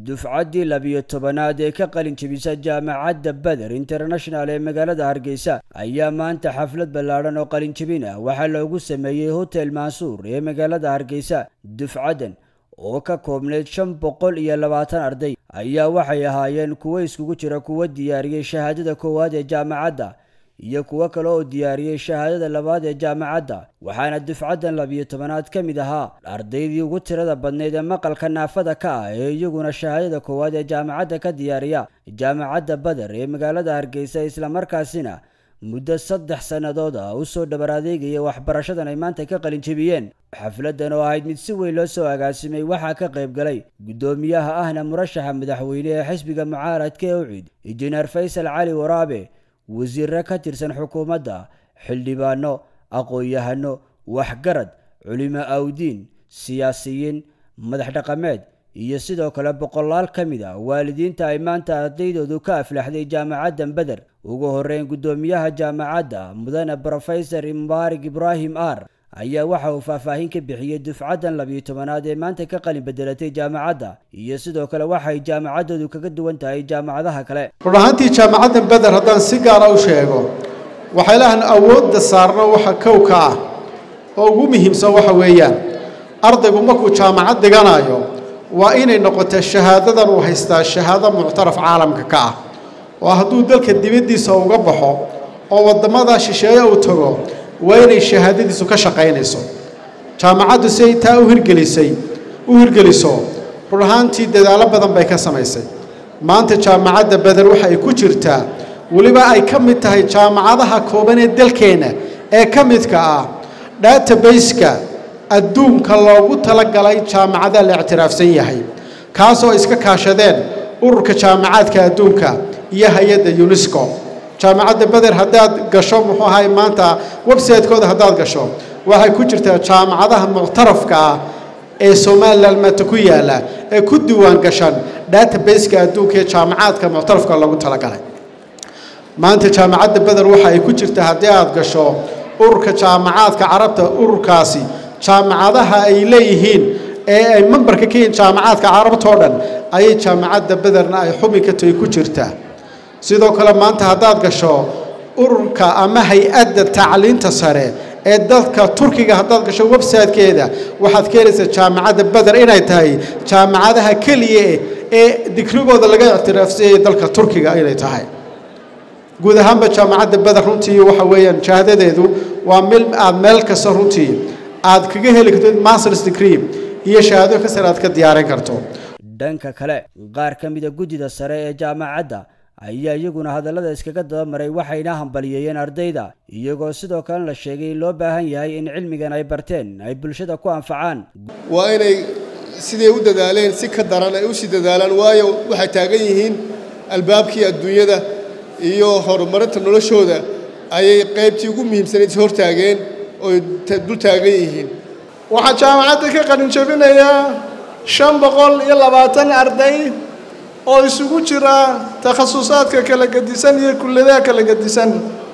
dufcaddii labiyo tobanaad ee ka qalin jebisa jaamacadda beder international ee magaalada hargeysa ayaa maanta xaflad ballaadhan oo qalinjebin ah waxaa loogu sameeyey hotel mansuur ee magaalada hargeysa dufcaddan oo ka koobneyd shan boqol iyo labaatan arday ayaa waxay ahaayeen kuwo iskugu jira kuwo diyaariyey shahaadada koowaad ee jaamacadda iyo kuwo kale oo diyaariyey shahaadada labaad ee jaamacadda waxaana dufcaddan labiyo tobanaad ka mid ahaa ardaydii ugu tirada badnayd ee maqalka naafada ka ah ee iyaguna shahaadada koowaad ee jaamacadda ka diyaariya jaamacadda bader ee magaalada hargeysa islamarkaasina muddo saddex sannadood ah u soo dhabar adeegaya waxbarashadan ay maanta ka qalin jebiyeen xafladdan oo ahayd mid si weyn loo soo agaasimay waxaa ka qayb galay guddoomiyaha ahna murashaxa madaxweyne ee xisbiga mucaaradka ee ucid injineer faysal cali waraabe wasiirre ka tirsan xukuumadda xildhibaano aqoon-yahano waxgarad culimo awdiin siyaasiyiin madax dhaqameed iyo sidoo kale boqolaal ka mid a waalidiinta ay maanta ardaydoodu ka aflaxday jaamacaddan beder ugu horeyn guddoomiyaha jaamacadda mudane brofesor mubaarig ibraahim ar ayaa waxa uu faahfaahin ka bixiyey dufcaddan labiyo tobanaad ee maanta ka qalin bedelatay jaamacadda iyo sidoo kale waxay jaamacaddoodu kaga duwan tahay jaamacadaha kale run ahaantii jaamacaddan beder haddaan si gaara u sheego waxay lahan awoodda saarno waxa kowka ah oo ugu muhiimsan waxa weeyaan ardaygu markuu jaamacad dhiganayo waa inay noqotaa shahaadadan uu haystaa shahaado muctaraf caalamka ka ah oo hadduu dalka dibaddiisa uga baxo oo waddamada shisheeye uu tago waa inay shahaadadiisu ka shaqaynayso jaamacaddu si ay taa u hirgelisay u hirgeliso run ahaantii dadaallo badan bay ka samaysay maanta jaamacadda beder waxa ay ku jirtaa weliba ay ka mid tahay jaamacadaha kooban ee dalkeenna ee ka midka ah database-ka adduunka loogu talagalay jaamacadaha la ictiraafsan yahay kaasoo iska kaashadeen ururka jaamacaadka adduunka iyo hay-adda unesco jaamacadda beder haddaad gasho muxuu ahay maanta website-kooda haddaad gasho waxay ku jirtaa jaamacadaha muctarafka ah ee somalilan maanta ku yaalla ee ku diiwaan gashan database-ka adduunka ee jaamacaadka muctarafka loogu talagalay maanta jaamacadda beder waxa ay ku jirtaa haddii aad gasho ururka jaamacaadka carabta ururkaasi jaamacadaha ay leeyihiin ee ay membarka ka yihiin jaamacaadka carabtoo dhan ayay jaamacadda bederna ay xubin ka tahay ku jirtaa sidoo kale maanta haddaad gasho ururka ama hay-adda tacliinta sare ee dalka turkiga haddaad gasho website-keeda waxaad ka helaysaa jaamacadda beder inay tahay jaamacadaha keliya ee digrigooda laga ictiraafsanyay dalka turkiga inay tahay guud ahaanba jaamacadda beder runtii waxa weeyaan shahaadadeedu waa mil aad meel kasta runtii aad kaga heli karto masters degree iyo shahaado ka sare aad ka diyaarin karto dhanka kale qaar ka mida guddida sare ee jaamacadda ayaa iyaguna hadallada iskaga dabamaray waxayna hambaliyeeyeen ardayda iyagoo sidoo kalena la sheegay in loo baahan yahay in cilmigan ay barteen ay bulshada ku anfacaan waa inay siday u dadaaleen si ka daran ay usii dadaalaan waayo waxay taagan yihiin albaabkii adduunyada iyo horumarinta noloshooda ayay qaybtii ugu muhiimsanayd hortaageen oy dul taagan yihiin waxaa jaamacadda ka qalin jebinayaa shan boqol iyo labaatan arday oo isugu jira takhasusaadka kala gedisan iyo kulladaha kala gedisan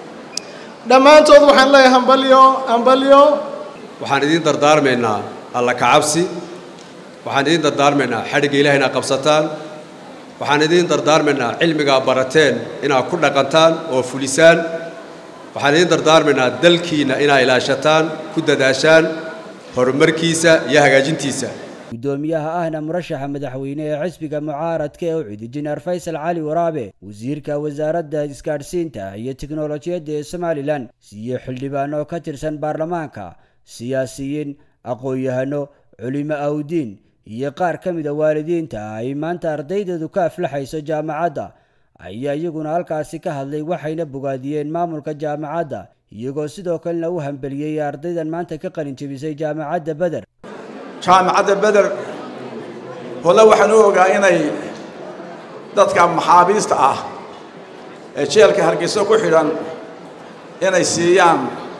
dhammaantood waxaan leeyahay hambalyo hambalyo waxaan idiin dardaarmaynaa alla kacabsi waxaan idiin dardaarmaynaa xadhigga ilaah inaad qabsataan waxaan idiin dardaarmaynaa cilmigaa barateen inaad ku dhaqantaan oo fulisaan waxaan idiin dardaarmaynaa dalkiinna inaad ilaashataan ku dadaashaan horumarkiisa iyo hagaajintiisa guddoomiyaha ahna murashaxa madaxweyne ee xisbiga mucaaradka ee ucid injineer faysal cali waraabe wasiirka wasaaradda isgaadhsiinta iyo tiknolojiyadda ee somalilan iyo xildhibaano ka tirsan baarlamaanka siyaasiyiin aqoon-yahano culimo awdiin iyo qaar ka mida waalidiinta ay maanta ardaydoodu ka aflaxayso jaamacadda ayaa iyaguna halkaasi ka hadlay waxayna bogaadiyeen maamulka jaamacadda iyagoo sidoo kalena u hambeliyey ardaydan maanta ka qalin jebisay jaamacadda beder jaamacadda beder hole waxaan u ogaa inay dadka maxaabiista ah ee jeelka hargeyso ku xidhan inay siiyaan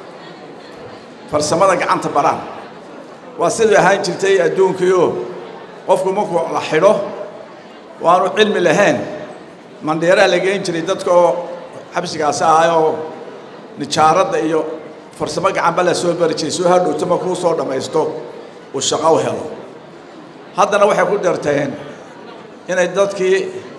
farsamada gacanta baraan waa sidai ahaan jirtay adduunkiioo qofku markuu la xidho waanu cilmi lahayn mandheeraa la geen jiray dadka oo xabsigaasi ahay oo nijaaradda iyo farsamo gacanba la soo bari jiray soo hadhowto markuu soo dhammaysto uu shaqo u helo haddana waxay ku dheerteen inay dadkii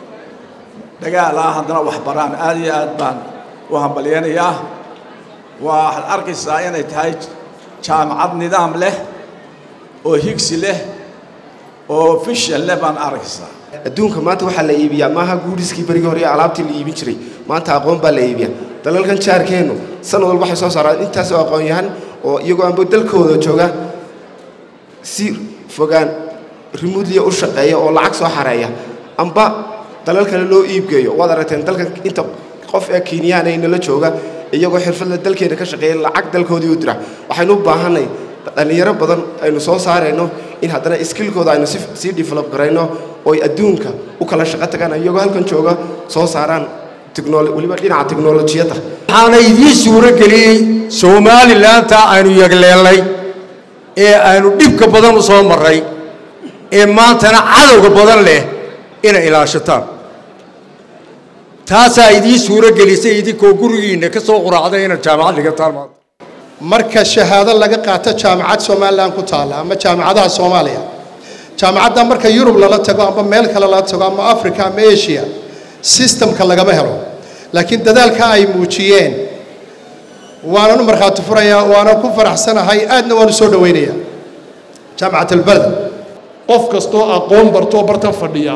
dagaal ah haddana wax baraan aad iyo aad baan u hambalyaynayaa waxaad arkaysaa inay tahay jaamacad nidaam leh oo higsi leh oo fishan leh baan arkaysaa adduunka maanta waxaa la iibiyaa maaha guuriskii berigii hore ee alaabtii la iibin jiray maanta aqoon baa la iibiyaa dalalkan jaarkeennu sanad walba waxay soo saaraan intaasoo aqoon yahan oo iyagoo aanba dalkooda jooga si fogaan rimuudliya u shaqeeya oo lacag soo xareeya amba dalal kale loo iibgeeyo waad aragteen dalkan inta qof ee kiinyaan ay nala jooga iyagoo xirfadla dalkeena ka shaqeeya lacag dalkoodii u dira waxaynu u baahanay dhallinyaro badan aynu soo saarayno in haddana iskilkooda aynu sii develop garayno oo ay adduunka u kala shaqo tagaan iyagoo halkan jooga soo saaraan weliba dhinaca teknolojiyadda waxaana idiin suuro geliyey somalilantaa aynu yagleelnay ee aynu dhibka badan u soo marray ee maantana cadowga badan leh inay ilaashataan taasaa idiin suuro gelisay idinkoo gurigiinna ka soo quraacday inaad jaamacad dhigataan maanta marka shahaado laga qaato jaamacad somalilan ku taalla ama jaamacadaha soomaaliya jaamacadda marka yurub lala tago ama meel kale lala tago ama africa ama asia sistamka lagama helo laakiin dadaalka ay muujiyeen waanan u markhaati furayaa waanan ku faraxsanahay aadna waan u soo dhowaynayaa jaamacat albaled qof kastoo aqoon bartoo bartan fadhiya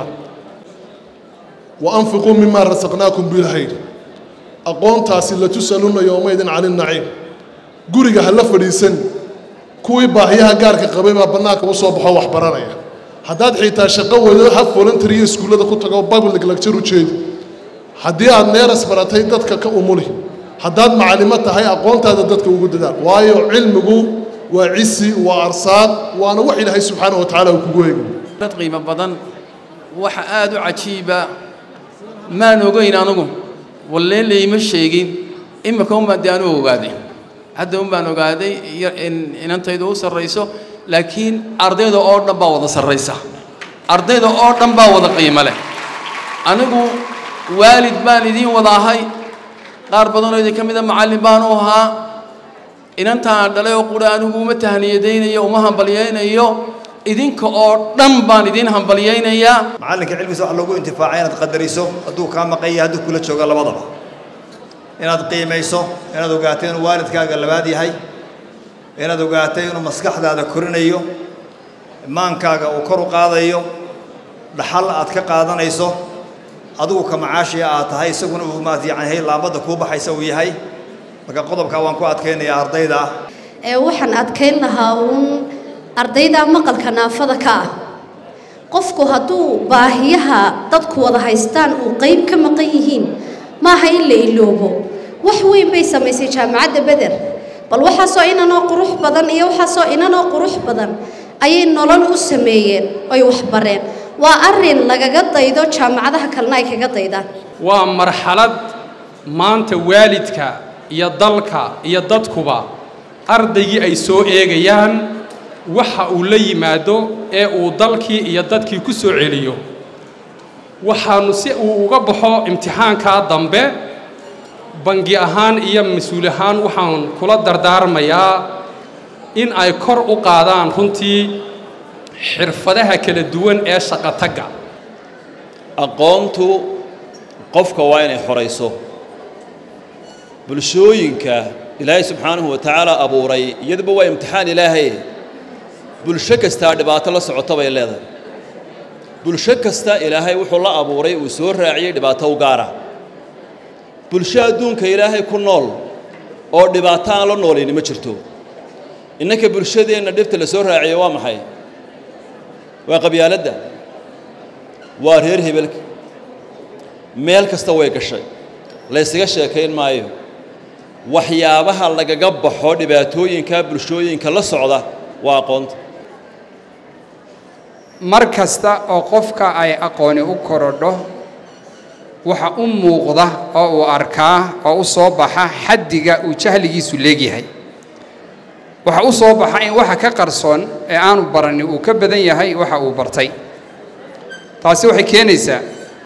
wa anfiquu mimaa rasaqnaakum bilhayr aqoontaasi la tusaluna yowmaydin cani naciim guriga ha la fadhiisan kuwii baahiyaha gaarka qabay baa bannaanka u soo baxoo wax baranaya haddaad xitaa shaqo wado ha voluntariya iskuullada ku tago public lecture u jeedi haddii aad neeras baratay dadka ka umuli haddaad macallimo tahay aqoontaada dadka ugu dadaal waayo cilmigu waa cisi waa arsaad waana wax ilaahay subxaana wa tacaala uu kugu eegi dad qiimo badan waxa aad u cajiiba maan ogayn anugu wallee layma sheegin imika unbaan dee anu ogaaday hadda un baan ogaaday inantaydu u sarrayso laakiin ardayda oo dhan baa wada sarraysa ardayda oo dhan baa wada qiimo leh anigu waalid baan idiin wada ahay qaar badanoo idin ka mida macallin baan u ahaa inantaan dhalay oo qura anigu uma tahniyadaynayo uma hambalyaynayo idinka oo dhan baan idiin hambalyaynayaa macallinka cilmigiisa waxa loogu intifaacay inaad qadariso hadduu kaa maqanya hadduu kula jooga labadaba inaad qiimayso inaad ogaatay inuu waalidkaaga labaad yahay inaad ogaatay inuu maskaxdaada korinayo maankaaga uu kor u qaadayo dhaxal aad ka qaadanayso adigu ka macaashiya aad tahay isaguna uu maad yacanhay laambadda kuu baxaysa uu yahay marka qodobkaa waan ku adkaynayaa ardayda ee waxaan adkayn lahaa uun ardayda maqalka naafada ka ah qofku hadduu baahiyaha dadku wada haystaan uu qayb ka maqan yihiin maaha in la iloobo wax weyn bay samaysay jaamacadda beder bal waxaasoo inanoo qurux badan iyo waxaasoo inanoo qurux badan ayay nolol u sameeyeen oy waxbareen waa arrin lagaga daydo jaamacadaha kalena ay kaga daydaan waa marxalad maanta waalidka iyo dalka iyo dadkuba ardaygii ay soo eegayaan waxa uu la yimaado ee uu dalkii iyo dadkii ku soo celiyo waxaanu si uu uga baxo imtixaankaa dambe bangi ahaan iyo mas-uul ahaan waxaan kula dardaarmayaa in ay kor u qaadaan runtii xirfadaha kala duwan ee shaqotagga aqoontu qofka waa inay xorayso bulshooyinka ilaahay subxaanahu wa tacaala abuuray iyaduba waa imtixaan ilaahay bulsho kastaa dhibaato la socota bay leedahay bulsho kasta ilaahay wuxuu la abuuray uu soo raaciyey dhibaato u gaara bulsho adduunka ilaahay ku nool oo dhibaato aan la noolayni ma jirto innanka bulshadeenna dhibta la soo raaciyo waa maxay waa qabyaaladda waa reer hebelka meel kasta way gashay laysaga sheekayn maayo waxyaabaha lagaga baxo dhibaatooyinka bulshooyinka la socda waa aqoonta mar kasta oo qofka ay aqooni u korodho waxa u muuqda oo uu arkaa oo u soo baxa xaddiga uu jahligiisu leegyahay waxa u soo baxa in waxa ka qarsoon ee aanu barani uu ka badan yahay waxa uu bartay taasi waxay keenaysaa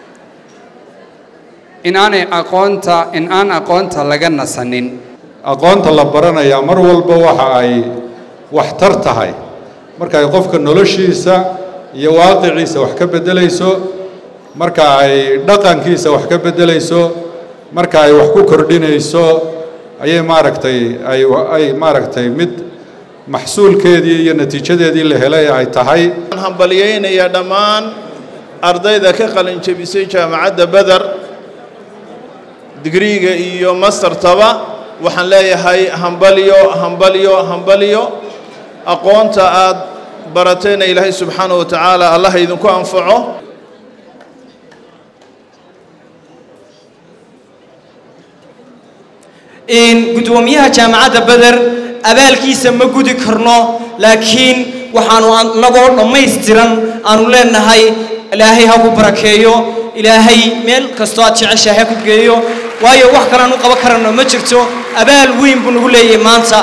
in aanay aqoonta in aan aqoonta laga nasanin aqoonta la baranayaa mar walba waxa ay waxtar tahay marka ay qofka noloshiisa iyo waaqiciisa wax ka beddelayso marka ay dhaqankiisa wax ka beddelayso marka ay wax ku kordhinayso ayay maaragtay ay ay maaragtay mid maxsuulkeedii iyo natiijadeedii la helay ay tahay waxaan hambaliyeynayaa dhammaan ardayda ka qalin jebisay jaamacadda beder digriiga iyo mastertaba waxaan leeyahay hambalyo hambalyo hambalyo aqoonta aad baratayna ilaahay subxaanahu wa tacaala allah idinku anfaco gudoomiyaha jaamacadda beder abaalkiisa ma gudi karno laakiin waxaanu annagoo dhammaystiran aanu leenahay ilaahay ha ku barakeeyo ilaahay meel kastoo aad jeceshahay ha ku geeyo waayo wax kalean u qaban karano ma jirto abaal weyn buu nagu leeyahay maanta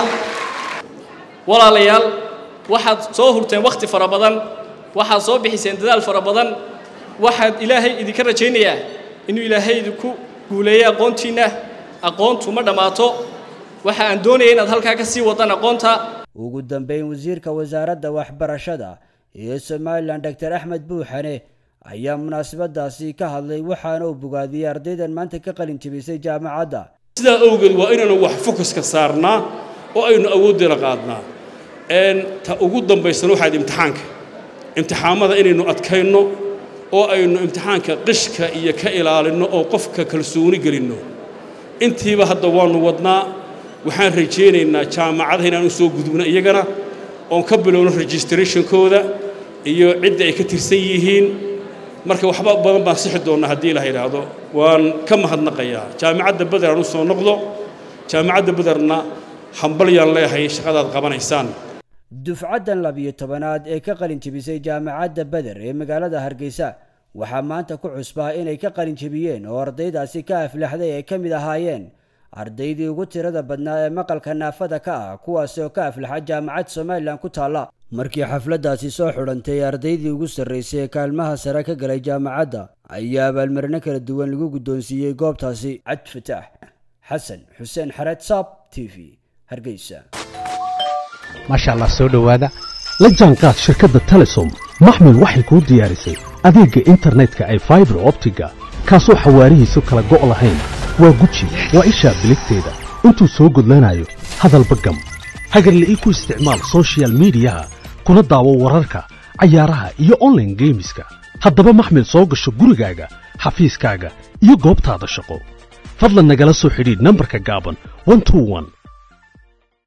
walaalayaal waxaad soo hurteen wakhti fara badan waxaad soo bixiseen dadaal fara badan waxaad ilaahay idinka rajaynayaa inuu ilaahay idinku guuleeyo aqoontiinna aqoontu ma dhammaato waxa aan doonaya inaad halkaa ka sii wadaan aqoonta ugu dambeyn wasiirka wasaaradda waxbarashada ee somalilan doctor axmed buuxane ayaa munaasabadaasi ka hadlay waxaana uu bogaadiyey ardaydan maanta ka qalin jebisay jaamacadda sidaa awgeed waa inaanu wax fokuska saarnaa oo aynu awooddeena qaadnaa ta ugu dambaysana waxaad imtixaanka imtixaamada inaynu adkayno oo aynu imtixaanka qishka iyo ka ilaalinno oo qofka kalsooni gelinno intiiba hadda waannu wadnaa waxaan rajaynaynaa jaamacadaha inaanu soo gudubno iyagana oon ka bilowno registrationkooda iyo cidda ay ka tirsan yihiin marka waxba badan baan sixi doonnaa haddii la yidhaahdo waan ka mahadnaqayaa jaamacadda beder aan u soo noqdo jaamacadda bederna hambalyaan leeyahay shaqadaad qabanaysaan dufcaddan labiyo tobanaad ee ka qalin jebisay jaamacadda beder ee magaalada hargeysa waxaa maanta ku cusbaa inay ka qalin jebiyeen oo ardaydaasi ka aflaxday ay ka mid ahaayeen ardaydii ugu tirada badnaa ee maqalka naafada ka ah kuwaasi oo ka aflaxa jaamacad somalilan ku taalla markii xafladdaasi soo xidhantay ardaydii ugu sarraysay ee kaalmaha sare ka galay jaamacadda ayaa abaalmarino kala duwan lagu guddoonsiiyey goobtaasi cad fataax xasan xuseen xareed saab t v hargeysa maasha allah soo dhowaada la jaanqaad shirkadda telesom maxmed waxay kuu diyaarisay adeegga internetka ay faibar optiga kaasoo xawaarihiisu kala go' lahayn waa guji waa ishaa biligteeda intuu soo gudlanayo hadalba gam hagarla'ii ku isticmaal sochial midiyaha kuna daawo wararka cayaaraha iyo onlaine geemiska haddaba maxmed soo gasho gurigaaga xafiiskaaga iyo goobtaada shaqo fadlan nagala soo xidhiidh nambarka gaaban